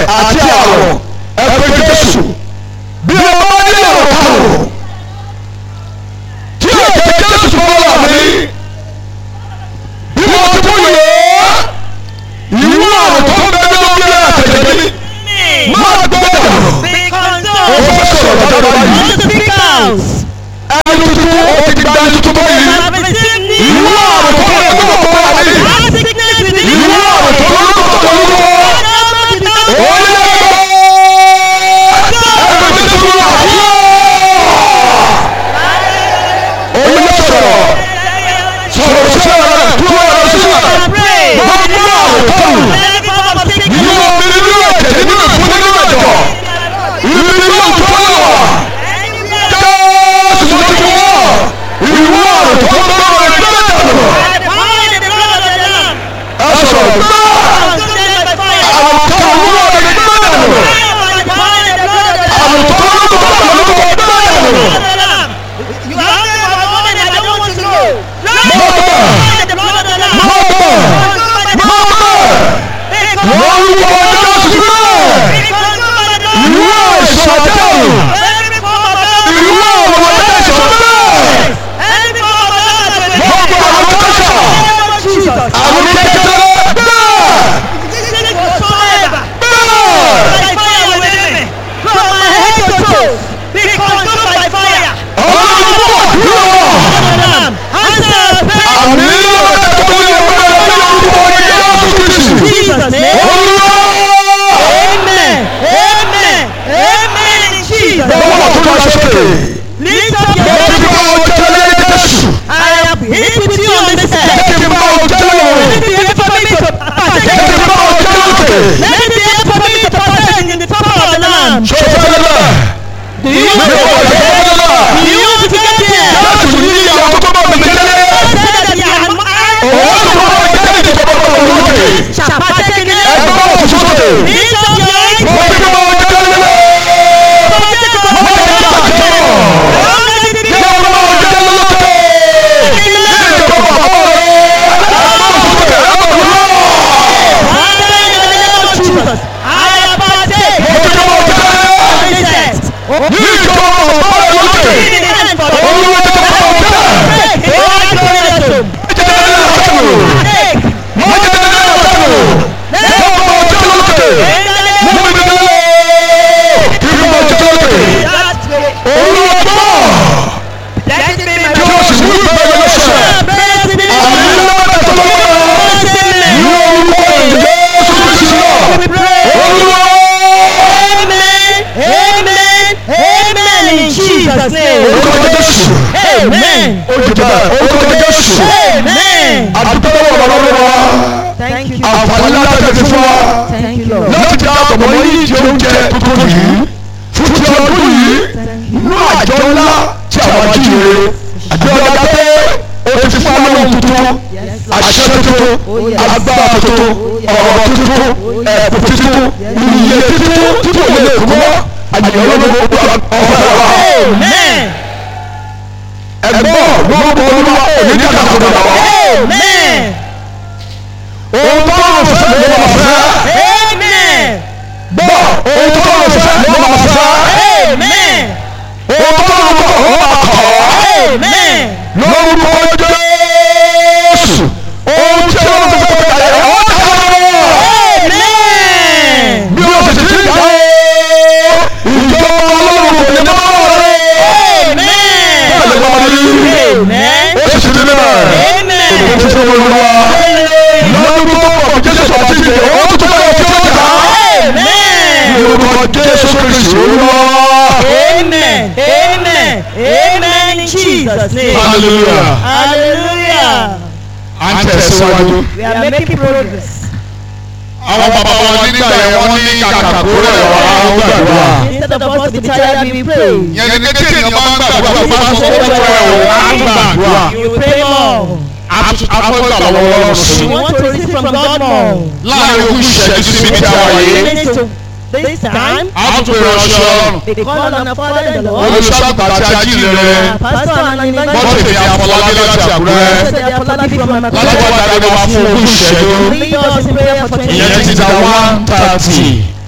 àti àrọ̀ ẹ pé Jésù bí o bá ní ọ̀rọ̀ kàrò tí ẹ̀jẹ̀ Jésù fọlọ́ mi bí mo ti mú yẹ ìwú àrùn tó ń bẹ ní orí àtẹ̀jẹ̀ mi máa gbọ́ ọ̀rọ̀ o fẹ́ sọ̀rọ̀ lọ́jọ́ báyìí ẹni tuntun o ti gba ẹni tuntun báyìí ìwú àrùn tó ń bẹ ní orí àtẹ̀jẹ̀ mi ìwú àrùn tó ń bẹ ní orí àtẹ̀jẹ̀ mi ó yẹ ẹni tuntun wà yọ ó yẹ sọ̀rọ̀ sọ̀rọ̀ sí ọ̀rọ̀ tó ọ̀rọ̀ sí ọ̀rọ̀ wọ́n mú àrùn tó wù nínú omi nínú ẹ̀jẹ̀ nínú ìfún nínú ẹ̀jọ̀ ibi nínú ìfún wà jésù ló ti wọ́ ìwú àrùn tó ń bá wọn ẹgbẹ́ dànù ẹ sọ̀rọ̀ gbẹ́ àrùn tó wù wọn ẹgbẹ́ dànù àrùn tó wù wọn ẹgbẹ́ dànù wọ́n wú ọjọ́ sílẹ̀ ìwú àìsàn dànù ìwú àwọn ọjọ́ ìsọ̀tẹ̀ gbogbo àwọn ọjọ́ àwọn kékeré bẹ́ẹ̀ bẹ́ẹ̀ ọlọ́run tó wà dúró àmì ọ̀rẹ́ tó ní ọgbẹ́ ọlọ́run orúkọ Jésù Kristi olúwa gbogbo wà tó lọ sókè mo ti bá ọ tẹ́lẹ̀ Jésù mo ti bá ọ tẹ́lẹ̀ òun mo ti bá ọ tẹ́lẹ̀ òkè sọ́fẹ́ lẹ́lẹ̀ mi ò wọ̀ lẹ́wọ́ lẹ́lẹ̀ Jésù ní ìyàwó tó bá mi tẹ́lẹ̀ òun tó bá mi tẹ́lẹ̀ ìjọba tó wà lókè ẹgbẹ́ wà tó sókè mo ti bá ọ tẹ́lẹ̀ mo ti bá ọ tẹ́lẹ̀ yẹ́n bá ọ tẹ́lẹ̀ lókè ìjọba bàbá rẹ̀ ẹgbẹ́ wà sókè ẹgbẹ́ wà mo ti bá ọ tẹ́lẹ̀ ní ìjọba bàbá rẹ̀ lókè olúwa ti bá ọ tẹ́lẹ̀ Amen. Thank you. Àǹfààní láti fi fún wa Thank you, Lord. láti dá àtọ̀mọ́ yìí di oúnjẹ tuntun yìí fún ti ọdún yìí nínú àjọ ńlá tí àwọn ajíire àjọ ọ̀gá pé o ti fún àwọn tuntun àṣẹ tuntun agbára tuntun ọ̀rọ̀ tuntun ẹ̀bùn tuntun iye tuntun tí kò lè kú mọ́ àyẹ̀wò gbogbo ọ̀fẹ́ wa. Amen. ẹ̀gbọ́n lórúkọ olúwa òní ní àkàkọ́ dàgbà wá. Amen. ohun tó ń fẹ́ ló máa fẹ́. Amen. gbọ́ ohun tó ń fẹ́ ló máa fẹ́. Amen. ohun tó ń kọ̀ ó máa kọ̀ ọ́. Amen. lórúkọ jésù ohun tí ó ń fẹ́ kọjá yẹn ó dára Amen. bí o sì ti dá o ìjọba ọlọ́run kò ní bá wà rẹ̀ bẹ́ẹ̀ ló wà ní Amen. ó sì ti di bẹ́ẹ̀ Amen. òun ti fún olúwa lórúkọ ọ̀pọ̀ jésù àti ìdè ó tún bẹ́ẹ̀ tí ó jà Amen. lórúkọ jésù kristu olúwa Amen. Amen. Amen. In Jesus' name. hallelujah Hallelujah. à ń tẹ̀síwájú. We are making progress. àwọn bàbá wa nígbà yẹn wọ́n ní kàkà kó rẹ̀ wá ó gbàdúrà. Instead of us to be tired, we pray. yẹn ní kékeré ènìyàn máa ń gbàdúrà tó bá sọ fún ẹ̀ ò á gbàdúrà. You will pray more. afẹ́gbà lọ́wọ́ ọlọ́run sí. We want to receive from God more. láàrin ogún ìṣẹ́jú síbi tí a wà yìí. Minutes to this time, a tún pè ránṣẹ́ ọlọ́run. we call on our Father in the Lord. olùṣọ́àgùtà àti ajílẹ̀ Pastor and an bọ́sẹ̀ ní evangelist. afọlábí láti àkúrẹ́. Blessed Apollonie from láti Amakuta. wá darí wa fún ogún ìṣẹ́jú. Lead us in prayer for 20 ìyẹn ti minutes. da one thirty.